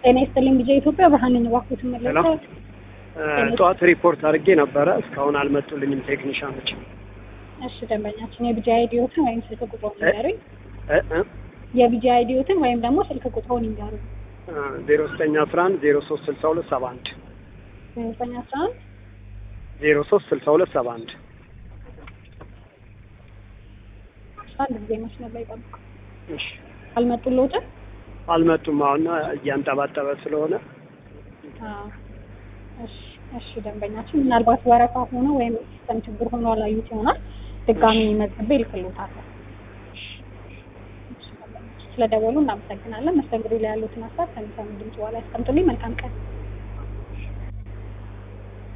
ጤና ይስጥልኝ ቢጃ ኢትዮጵያ ብርሃን ነኝ። እባክዎትን መለሰ ጠዋት ሪፖርት አድርጌ ነበረ። እስካሁን አልመጡልኝም ቴክኒሻኖች። እሺ ደንበኛችን የቢጃ አይዲዮትን ወይም ስልክ ቁጥሩን ይንገሩኝ። እ እ የቢጃ አይዲዮትን ወይም ደግሞ ስልክ ቁጥሩን ይንገሩኝ። ዜሮ ዘጠኝ አስራ አንድ ዜሮ ሶስት ስልሳ ሁለት ሰባ አንድ ዘጠኝ አስራ አንድ ዜሮ ሶስት ስልሳ ሁለት ሰባ አንድ አንድ ጊዜ መስመር ላይ ጠብቁ። እሺ አልመጡልዎትም? አልመጡም። አሁን እያንጠባጠበ ስለሆነ አዎ። እሺ እሺ ደንበኛችን ምናልባት ወረፋ ሆኖ ወይም ሲስተም ችግር ሆኖ አላዩት ይሆናል። ድጋሚ መዝግቤ እልክልዎታለሁ። ስለደወሉ እናመሰግናለን። መስተንግዶ ላይ ያሉትን ሀሳብ ከሚሰሙ ድምጽ በኋላ ያስቀምጡልኝ። መልካም ቀን።